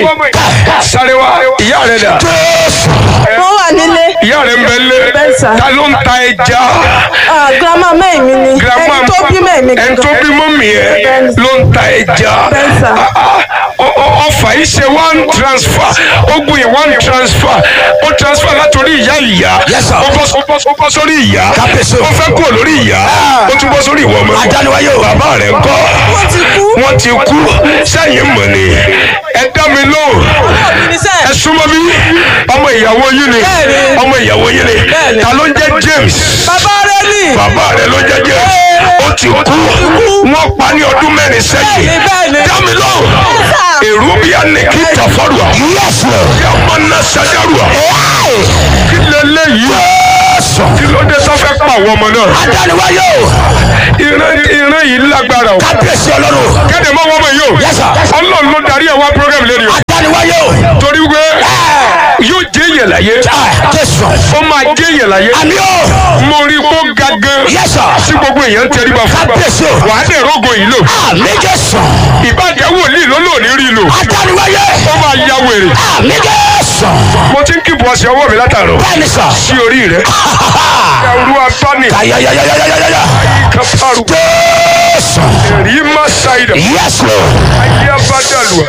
sáré wá ìyá rẹ dà wọ́n wà nílé. ìyá rẹ ń bẹ lé Bẹ́ẹ̀ sà. ta ló ń ta ẹja Ah, grandma mẹ́rin mi ni grandma ẹni tó bí mẹ́rin mi ẹni tó bí mọ́mì ẹ Bẹ́ẹ̀ ló ń ta ẹja Bẹ́ẹ̀ sà. Ah, ah, ọ- ọ- ọfà yìí ṣe one transfer ó gbìn one transfer ó transfer látòrí ìyá ìyá Yes, sir. ó bọ́ ó bọ́- ó bọ́ sórí ìyá Kábíyèsí o. ó fẹ́ kúrò lórí ìyá ó tún bọ́ sórí ìwọ ọmọ Adániwáyé o. bàbá rẹ̀ ń kọ́ Wọ́n ti kú. wọ́n ti kú sẹ́yìn mọ̀ ni ẹ dá mi lóhùn ẹ súnmọ́ mi ọmọ ìyàwó yín ni Bẹ́ẹ̀ni. ọmọ ìyàwó yín ni Bẹ́ẹ̀ni. ta ló ń jẹ́ James bàbá rẹ ní. bàbá rẹ̀ ló jẹ́ James ó ti kú wọ́n pa ní ọdún mẹ́rin sẹ́yìn Bẹ́ẹ̀ni, bẹ́ẹ̀ni. dá mi lóhùn èrú bí a ní kí tàfọ́rùà Yes, Lord. kí a máa ná sájárùà kí lélẹ́yìí kí ló dé sọ́fẹ́ pa àwọn ọmọ náà Adániwáyé o. ìran ìran yìí lágbára o Kábíyèsí ọlọ́run. kéde mọ́ wọ́n mọ̀ yìí o Yes, sir. ọlọ́run ló darí ẹ̀ wá program lórí o Adániwáyé o. torí wípé yóò jẹ́ èèyàn láyé Ah, Jésù. ó máa jẹ́ èèyàn láyé Àmì o. mo rí kó ga gan Yes, sir. tí gbogbo èèyàn ń tẹríba fún Kábíyèsí o. wàá dẹ̀ rógo yìí lò Àmì Jésù. ìbàjẹ́ wòlíì ló lò ní rí lò Adániwáyé. ó máa ya wèrè Àmì Jésù. mo ti ń kíbu ọṣẹ ọwọ́ mi látàrọ Bẹ́ẹ̀ni sọ. sí orí rẹ ẹrú abáni Ayayayayayaya. kápárù Jésù. rí má ṣàìdà Yes, Lord. ayé abádàlùwà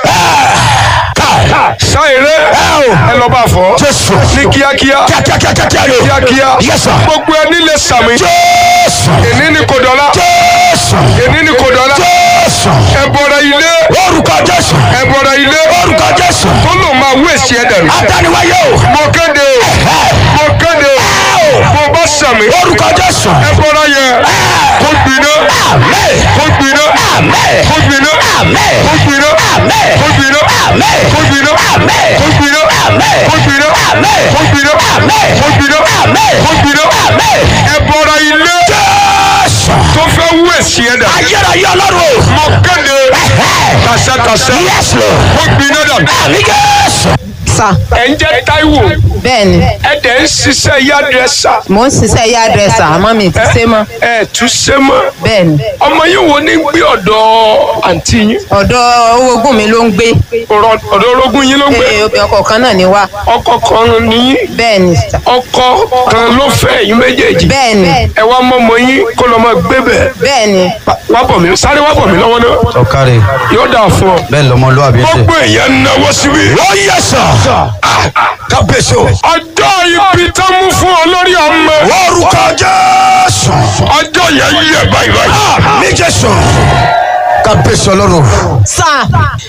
Káì. ṣàìrẹ ẹ lọ bá fọ Jésù. ní kíákíá Kíákíákíákíá ni o. kíákíá Yes, sir. gbogbo ẹni lè sàmì Jésù. èní ní kò dọ́là Jésù. èní ní kò dọ́là Jésù. ẹ bọ̀rọ̀ ilé Orúkọ Jésù. ẹ bọ̀rọ̀ ilé Orúkọ Jésù. tó lò máa wé sí ẹ dànù. Adániwáyé o. mo kéde o mo kéde o mo bá sàmì Orúkọ Jésù. ẹ bọ̀rọ̀ yẹ kó gbiná Àmín. kó gbiná Àmín. kó gbiná Àmín. kó gbiná Àmín. kó gbiná Àmín. kó gbiná Àmín. kó gbiná Àmín. kó gbiná Àmín. kó gbiná Àmín. kó gbiná Àmín. kó gbiná Àmín. ẹ bọ̀rọ̀ ilé Jésù. tó fẹ́ wé sí ẹ dànù. Ayérayé ọlọ́run o. mo kéde kàṣàkàṣà Yes, Lord. kó gbiná dànù. Àmì Jésù. sà ẹ ń jẹ́ Táíwò bẹ́ẹ̀ ni ẹ dẹ̀ ń ṣiṣẹ́ yádrẹ́sà mò ń ṣiṣẹ́ yá dírẹ́sà àmọ́ mi ti ṣe mọ́ ẹ tún ṣe mọ́ bẹ́ẹ̀ ni ọmọ yìí wo ní gbé ọ̀dọ̀ àǹtí yín ọ̀dọ̀ owó ogún mi ló ń gbé ọ̀rọ̀- ọ̀dọ̀ orogún yín ló ń gbé Ee, ọkọ̀ kan náà ni wá ọkọ kan ní bẹ́ẹ̀ ni sà ọkọ kan ló fẹ́ yín méjèèjì bẹ́ẹ̀ ni ẹ wá mọ́mọ yín kó lọ́ máa gbé bẹ̀ bẹ́ẹ̀ ni wá bọ̀ mí sáré wá bọ̀ mí lọ́wọ́ náà ọ̀kárẹ̀ yóò dà fún ọ. bẹ́ẹ̀ lọmọlúwàbí ṣe. gbogbo èèyàn náwó síbi. Ó yẹ sọ. Kábíyèsí o. ọjọ́ ibi tó mú fún ọ lórí ọmọ Orúkọ Jésù. ọjọ́ yẹn yẹ báyìí báyìí. Àmì Jésù. Kábíyèsí ọlọ́run. sà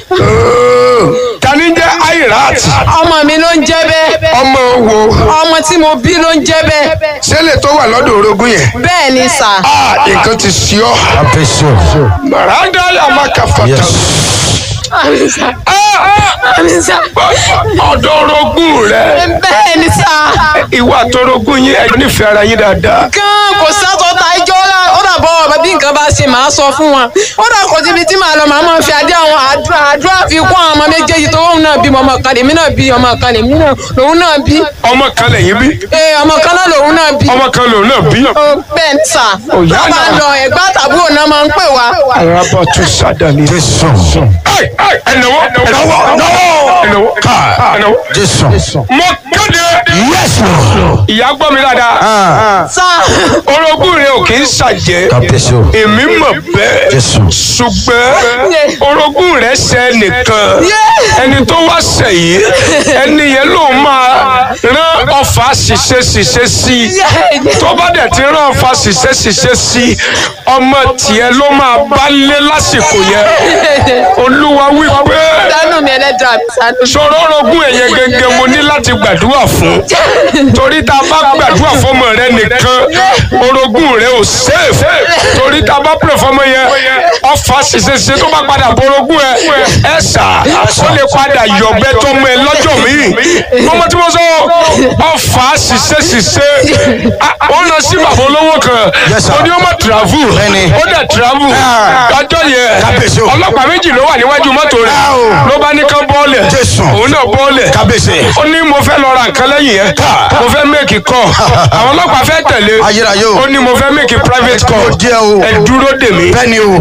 tani jẹ́ airat ọmọ mi ló ń jẹ́ bẹ́ẹ̀ ọmọ wo ọmọ tí mo bí ló ń jẹ́ bẹ́ẹ̀ sẹ́lẹ̀ tó wà lọ́dọ̀ orogún yẹn. bẹ́ẹ̀ ni sà Ah, nǹkan ti sí ọ. kábíyèsí o. Màrádá yà má kà fàtà. Yes. àmì sà àmì sà Ọ̀dọ̀ orogún rẹ̀. bẹ́ẹ̀ ni sà Ìwà àtọrogún yín ẹ̀ nífẹ̀ẹ́ ara yín dáadáa. gan kò sátọ ta ijó la ó dà bọ́ ọ̀bẹ bí nǹkan bá ṣe máa sọ fún wọn ó dà kò síbi tí màá lọ màá máa fi adé àwọn àdúrà àdúrà fi kún àwọn ọmọ méjèèjì tó òun náà bí ọmọ kan lèmi náà bí ọmọ kan lèmi náà lòun náà bí Ọmọ kan lẹ́yìn bí. ee ọmọ kan náà lòun náà bí Ọmọ kan lòun náà bí. ó bẹ́ẹ̀ ń tà Òyà tó bá náà. ń lọ ẹ̀gbá tàbúrò náà máa ń pè wá. Araba tún sádàní. jésù. Ẹnáwó ẹnáwó ẹnáwó ẹnáwó. jésù. Mo kéde. Yes, Lord. Ìyá gbọ́ mi dáadáa. sá Orogún rẹ̀ ò kì í ṣàjẹ́. kábíyèsí o. Èmi mọ̀ bẹ́ẹ̀. jésù. ṣùgbọ́n orogún rẹ̀ ṣe nìkan ẹni tó wá ṣe yìí ẹni yẹn ló máa rán ọfà ṣiṣẹ́ ṣiṣẹ́ sí i tó bá dẹ̀ ti rán ọfà ṣiṣẹ́ ṣiṣẹ́ sí i ọmọ tiẹ̀ ló máa bá lé lásìkò yẹn olúwa wípé dánú mi ẹlẹ́dàá mi sánú. sọ̀rọ̀ orogún ẹ̀yẹ gẹ́gẹ́ mo ní láti gbàdúrà fún torí tá a bá gbàdúrà fọmọ rẹ nìkan orogún rẹ ò safe torí tá a bá pè fọmọ yẹn ọfà ṣiṣẹṣiṣẹ tó bá padà borogún ẹ ẹ sà ó lè padà yọ̀bẹ tọmọ ẹ lọ́jọ́ míì ọmọ tí mo sọ ọfà ṣiṣẹṣiṣẹ ó lọ sí bàbá olówó kan Yes, sir. ó ní ó má travel Bẹ́ẹ̀ni. ó dẹ̀ travel ọjọ́ Kábíyèsí yẹn o. ọlọ́pàá méjì ló wà níwájú mọ́tò rẹ̀ Ah, o. ló bá ní kán bọ́ọ̀lẹ̀ Jésù. òun náà bọ́ọ̀lẹ̀ Kábíyèsí. ó ní mo fẹ́ lọ ra nǹkan lẹ́yìn yẹn mo fẹ́ mẹ́ẹ̀kì kọ́ àwọn ọlọ́pàá fẹ́ tẹ̀lé Ayérayé o. ó ní mo fẹ́ mẹ́ẹ̀kì private call Ó jẹ́ o. ẹ dúró dè mí Bẹ́ẹ̀ni o. wọ́n dúró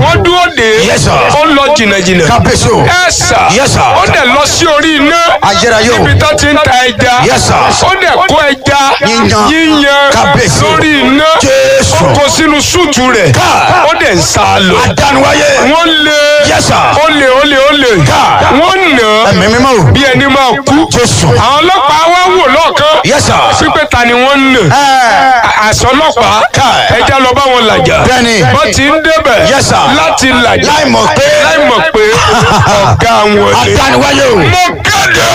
bóde Yes, sir. ó lọ jìnnàjìnnà kábíyèsí o ẹ sà Yes, sir. ó dẹ̀ lọ sí orí iná Ayérayé o. níbi tó ti ń ta ẹja Yes, sir. ó dẹ̀ kó ẹja Yíyan. yíyan Kábíyèsí o. lórí iná Jésù. ó kó sínú súùtù rẹ̀ Ká. ó dẹ̀ ń sá lọ adánuwáyé wọ́n lé Yes, sir. ó lé ó lé ó lé Ká. wọ́n nà á ẹ̀mí mímọ́ o bí ẹni máa kú Jésù àwọn ọlọ́pàá wá wò lọ́ọ̀kan Yes, sir. sípé ta ni wọ́n ń nà ẹ̀ àṣọ ọlọ́pàá Ká. ẹja lọ bá wọn làjà Bẹ́ẹ̀ni. wọ́n ti ń débẹ̀ Yes, sir. láti làjà láì mọ̀ pé láì mọ̀ pé ọ̀gá wọn ni. adánuwáyé o mo kéde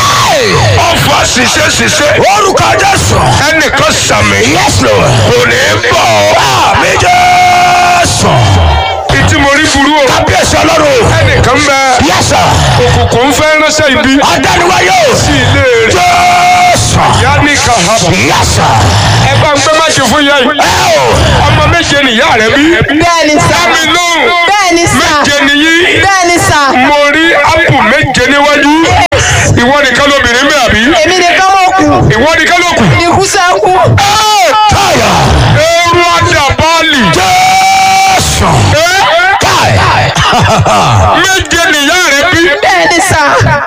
ọfà ṣiṣẹ́ ṣiṣẹ́ orúkọ Jésù ẹnìkan sàmì Yes, Lord. kò ní bọ̀ àmì Jésù ìtí mo rí burú o kábíyèsí ọlọ́run ẹnìkan bẹ Yes, sir. òkùnkùn ń fẹ́ ránṣẹ́ ibi adánuwáyé o sí ilé rẹ̀ Jésù yá ní kahaba Yes, sir. ẹ bá ń gbé máṣe fún yá yìí ẹ o ọmọ méje nìyá rẹ bí bẹ́ẹ̀ni sà dámi lóhùn bẹ́ẹ̀ni sà méje nìyí bẹ́ẹ̀ni sà mo rí ápù méje níwájú ìwọ nìkan lóbìnrin bẹ́ẹ̀ àbí èmi nìkan mọ̀ kù ìwọ nìkan ló kù ikú sẹ́kù káyà ẹrú àdàbálì Jésù káyà méje nìyá rẹ bí bẹ́ẹ̀ni sà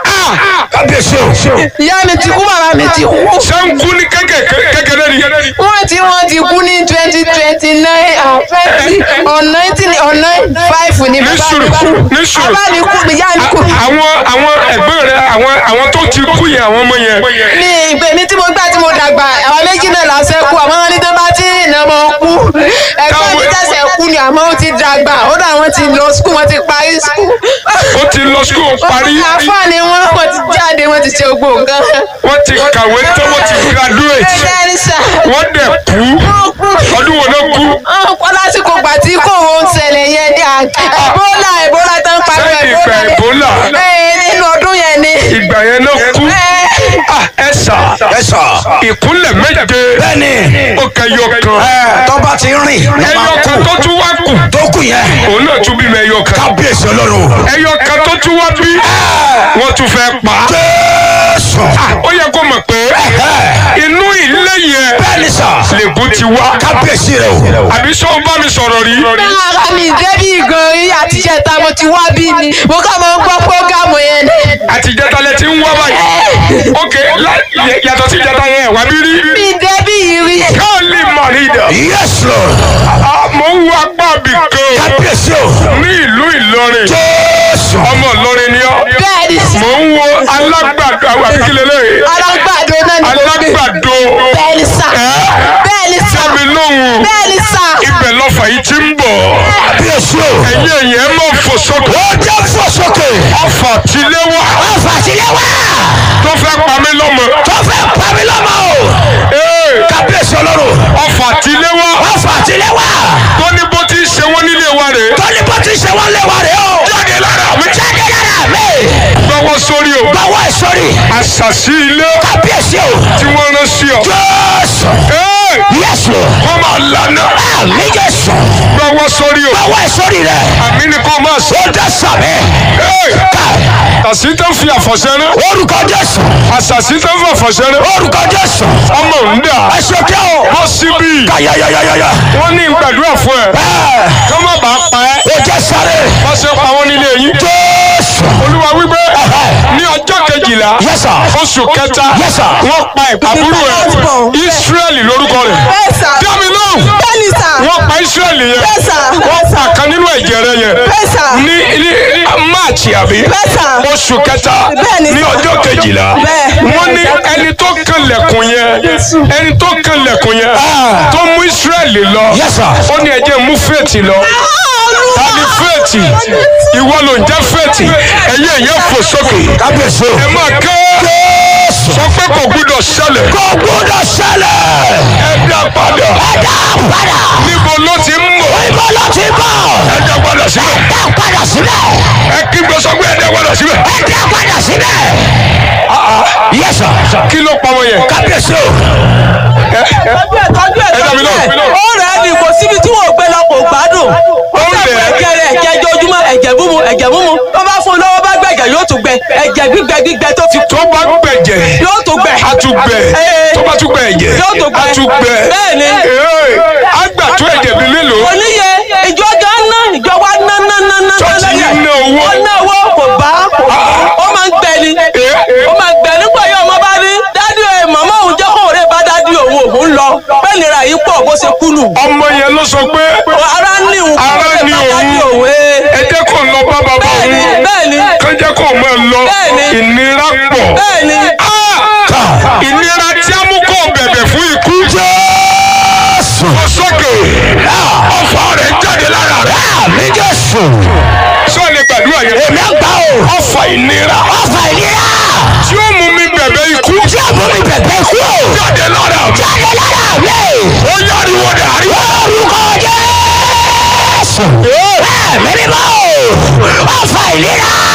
kábíyèsí o ìyá mi ti kú bàbá mi ti kú sẹ́ńkú ní kékeré ni wọ́n ti wọ́n ti kú ní twenty twenty nine twenty on nineteen on nine five ní ní bàbá sùúrù mi kú ní sùúrù bàbá mi kú ìyá mi kú àwọn àwọn ẹ̀gbọ́n rẹ àwọn àwọn tó ti kú yẹn àwọn ọmọ yẹn ní ìgbè mi tí mo gbà tí mo dàgbà àwọn méjì náà lásẹ̀ kú àmọ́ wọn ní tó bá tí ìnà mọ́ kú ẹ̀gbọ́n mi tẹ̀sẹ̀ kú ni àmọ́ ó ti dàgbà ó dà wọ́n ti lọ skul wọ́n ti parí skul. ó ti lọ skul parí àfáàní wọn wọ́n ti jáde wọ́n ti ṣe gbogbo nǹkan. wọ́n ti kàwé tó wọ́n ti graduate bẹ́ẹ̀ni sà wọ́n dẹ̀ kú wọ́n kú. ọdún wo ló kú ọ̀pọ̀ lásìkò gbà tí kò wọ́n ń ṣẹlẹ̀ yẹn ní ẹ̀bólà ẹ̀bólà tó ń pariwo Sẹ́yìn ìgbà Ebola. Ẹ̀, nínú ọdún yẹn ni. ìgbà yẹn ló kú Ẹ̀, Ah, ẹ sà ẹ sọ ìkúnlẹ̀ méje bẹ́ẹ̀ni ó kẹyọ kan ẹ tọ́ba ti rìn ẹyọ kan tó tún wá kù tó kù yẹn òun náà tún bímọ ẹyọ kan kábíyèsí ọlọ́run ẹyọ kan tó tún wá bí wọ́n tún fẹ́ pa á. Jésù ó yẹ kó mọ̀ pé inú ilé yẹn bẹ́ẹ̀ni sà lègùn ti wá kábíyèsí rẹ o àbí sọ bá mi sọ̀rọ̀ rí ara mi débi gan rí àtijọ́ ta mo ti wá bí ni mo kà máa ń gbọ́ prógámù yẹn ni. àtijọ́ talẹ̀ ti ń wá báyìí ok la- yàtọ̀ sí ìjọba yẹn wà bí rí mi débi yìí rí. káàlì mọ̀rídà Yes Lord mo ń wo apá mi kan kábíyèsí o ní ìlú Ìlọrin Jésù ọmọ Ìlọrin ni ọ́ bẹ́ẹ̀ni mo ń wo alágbàdo àwọn àbíkílẹ̀ lẹ́yìn alágbàdo náà ni mo gbé. alágbàdo bẹ́ẹ̀ni sà bẹ́ẹ̀ni sà mi lóhùn bẹ́ẹ̀ni sà. ibẹ̀ lọ́fà yìí ti ń bọ̀ kábíyèsí o ẹ̀yin ẹ̀yìn ẹ̀ mọ̀ fò sókè ó jẹ́ fò sókè ọfà tilé wá ọ̀fà sílẹ̀ wá tó fẹ́ pa mí lọ́mọ tó fẹ́ pa mí lọ́mọ o Ee, kábíyèsí ọlọ́run ọfà tilé wá ọ̀fà sílẹ̀ wá tó ní bó ti ṣe wọ́n nílé wa rèé tọ́ni bó ti ṣe wọ́n lé wa rè o jáde lára mi jáde lára mi gbọ́wọ́ sórí o báwo ẹ sọ́rí àṣàṣì ilé kábíyèsí o tí wọ́n rán sí ọ. Jésù Ee, Yes Lord wọ́n máa lànà àmì Jésù gbọ́wọ́ sórí o báwo ẹ sọ́rí rẹ àmì ni kò máa sọ. ó dá sàmì Ee, ká àṣì tó fi àfọ̀ṣẹ́ rán orúkọ Jésù àṣàṣì tó fi àfọ̀ṣẹ́ rán orúkọ Jésù ọmọ ń dà ẹ ṣe kí o bọ́ síbí kàyàyàyàyà wọ́n ní gbàdúrà fún ẹ ẹ kí wọ́n bá pa ẹ́ ó jẹ́ sáré wọ́n ṣe pa wọ́n nílé yín. Jésù olúwa wípé ní ọjọ́ kejìlá Yes, sir. oṣù kẹta Yes, sir. wọ́n pa àbúrò ẹ̀ Ísírẹ́lì lórúkọ rẹ̀ bẹ́ẹ̀ sà dámi lóhùn bẹ́ẹ̀ni sà wọ́n pa Ísírẹ́lì yẹn bẹ́ẹ̀ sà wọ́n pa kan nínú ẹ̀jẹ̀ rẹ̀ yẹn bẹ́ẹ̀ sà ní ní máàcì àbí bẹ́ẹ̀ sà oṣù kẹta Bẹ́ẹ̀ni, ní sir. ọjọ́ kejìlá Bẹ́ẹ̀. wọ́n ní ẹni tó kan lẹ̀kùn yẹn ẹni tó kan lẹ̀kùn yẹn tó mú Ísírẹ́lì lọ Yes, sir. ó ní ẹjẹ́ mú fèètì lọ ta ni fèètì ìwọ ló ń jẹ́ fèètì ẹ̀yẹ ẹ̀yẹ fò sókè kábíyèsí o ẹ máa ké Jésù sọ pé kò gbúdọ̀ ṣẹlẹ̀ kò gbúdọ̀ ṣẹlẹ̀ ẹ dá padà ẹ dá padà níbo ló ti ń bọ̀ ìbò ló ti bọ̀ ẹ dá padà síbẹ̀ dá padà síbẹ̀ ẹ kí gbé sọ pé ẹ dá padà síbẹ̀ ẹ dá padà síbẹ̀ Yes, sir. kí ló pa wọn yẹn kábíyèsí o tọ́jú ẹ̀ tọ́jú ẹ̀ ẹ dá mi tọ́jú ẹ̀ lóhùn. ó rẹ̀ ẹ́ ní kò síbi tí wọ́n gbé lọ kò gbádùn ó Ó dàpọ̀ rẹ̀ ẹ́. ẹ̀jẹ̀ rẹ̀ ẹ̀jẹ̀ ojoojúmọ́ ẹ̀jẹ̀ múmu ẹ̀jẹ̀ múmu tó bá fún un lọ́wọ́ bá gbẹ̀jẹ̀ yóò tún gbẹ ẹ̀jẹ̀ gbígbẹ gbígbẹ tó fi tó bá gbẹ̀jẹ̀ yóò tún gbẹ a tún gbẹ Ee. tó bá tún gbẹ ẹ̀jẹ̀ Yóò tún gbẹ. a tún gbẹ Bẹ́ẹ̀ ni. Ee, a gbà tó ẹ̀jẹ̀ bí mélòó oníye ìjọ ọjọ́ ná ìjọ wa ná ná ná nira yìí pọ̀ bó ṣe kú nù. ọmọ yẹn ló sọ pé ara ní òun Ara ní òun. ẹ jẹ́ kó lọ bá bàbá bẹ́ẹ̀ni òun bẹ́ẹ̀ni kó jẹ́ kó máa lọ Bẹ́ẹ̀ni. ìnira pọ̀ bẹ́ẹ̀ni Ah! ìnira tí a mú kó bẹ̀bẹ̀ fún ikú Jésù. lọ sókè Ọ̀fọ̀ rẹ̀ jáde lára rẹ̀. Àmì Jésù. sọ lè gbàdúrà yẹn Èmi àgbà o. ọfà ìnira Ọ̀fọ̀ ìlera. tí ó mú mi bẹ̀bẹ̀ ikú Tí a mú mi bẹ̀bẹ̀ kú. jáde lára mi Jáde lára mi. ó yáriwo dàrí Orúkọ Jésù. Ẹ̀mí mímọ́ o. Ọ̀fọ̀ ìlera.